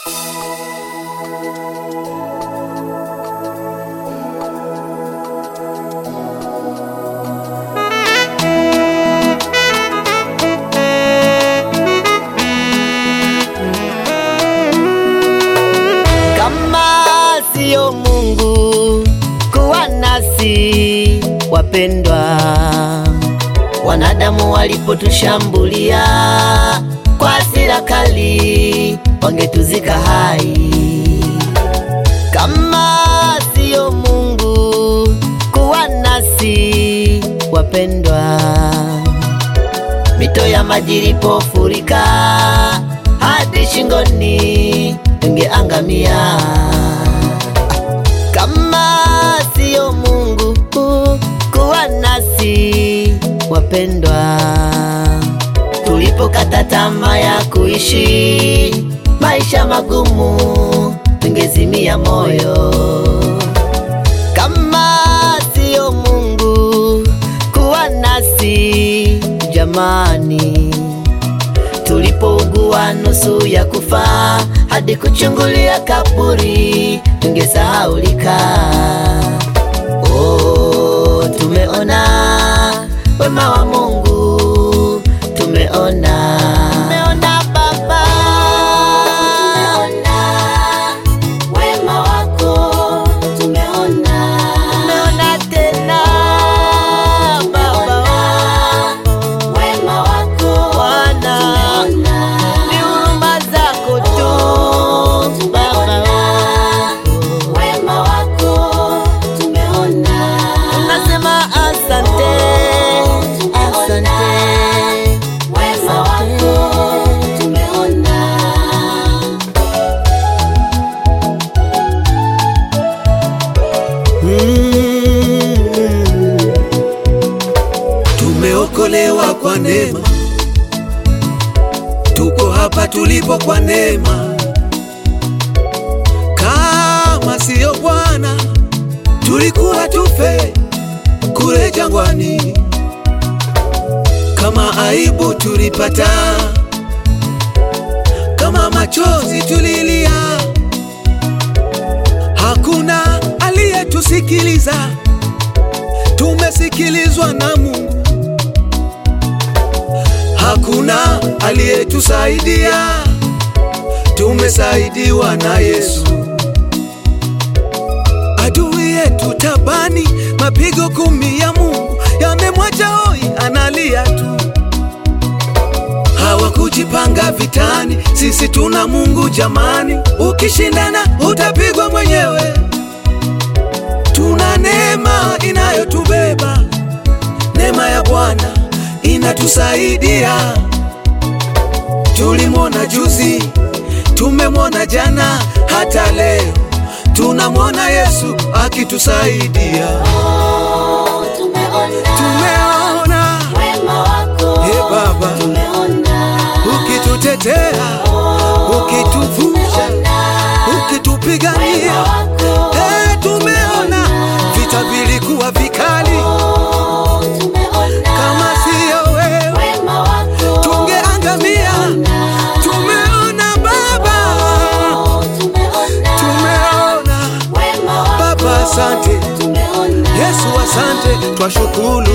Kama siyo Mungu kuwa nasi, wapendwa, wanadamu walipotushambulia kwa hasira kali, wangetuzika hai. Kama siyo Mungu kuwa nasi, wapendwa, mito ya maji ilipofurika hadi shingoni, tungeangamia. Kama siyo Mungu kuwa nasi, wapendwa, tulipokata tamaa ya kuishi maisha magumu, tungezimia moyo. Kama siyo Mungu kuwa nasi, jamani, tulipougua nusu ya kufa hadi kuchungulia kaburi, tungesahaulika. Oh, tumeona wema wa Mungu, tumeona tumeona Baba, Tumeona wema wako, tumeona tumeona tena Baba, wema wako, Bwana tumeona ni huruma zako tu Baba. wema wako, tumeona Nasema asante, asante. wema wako, tumeona Mm. Tumeokolewa kwa neema, tuko hapa tulipo kwa neema. Kama siyo Bwana, tulikuwa tufe kule jangwani. Kama aibu tulipata, kama machozi tulilia, hakuna aliyetusikiliza. Tumesikilizwa na Mungu, hakuna aliyetusaidia. Tumesaidiwa na Yesu. Adui yetu tabani, mapigo kumi ya Mungu yamemwacha hoi, analia tu. Hawakujipanga vitani, sisi tuna Mungu jamani. Ukishindana utapigwa mwenyewe. Tuna neema inayotubeba, neema ya Bwana inatusaidia. Tulimwona juzi, tumemwona jana, hata leo tunamwona Yesu akitusaidia. Oh, tumeona Tumeona wema wako, Ee Baba, tumeona ukitutetea, ukituvusha, ukitupigania. wema wako, Eh, tumeona vita vilikuwa vikali, oh, tumeona kama siyo wewe wema wako, tungeangamia. Tumeona Baba, oh, tumeona tumeona wema wako, Baba, asante tumeona Yesu, asante, twashukuru.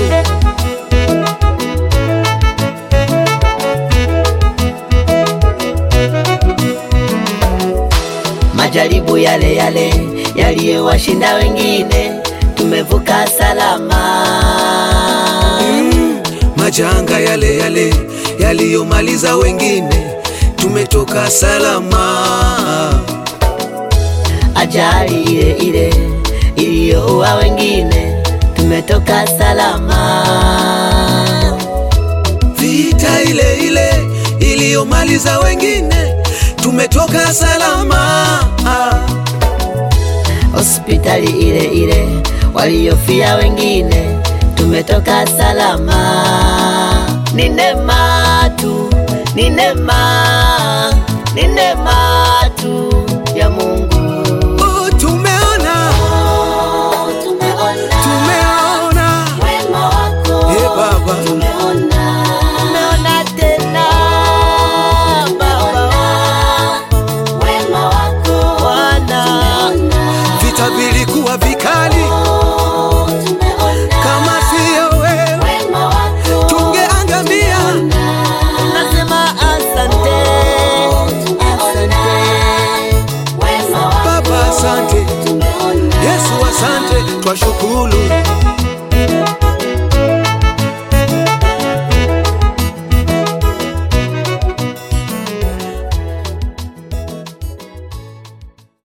Majaribu yale yale yaliyowashinda wengine, tumevuka salama. Mm, majanga yale yale yaliyomaliza wengine, tumetoka salama. Ajali ile ile iliyoua wengine, tumetoka salama. Vita ile ile iliyomaliza wengine, tumetoka salama. Hospitali ile ile waliofia wengine, tumetoka salama. Ni neema tu, ni neema, ni neema tu ya Mungu. Oh, tumeona, Oh, tumeona tumeona wema wako, Ee Baba, tumeona Tumeona tena Baba, wema twashukuru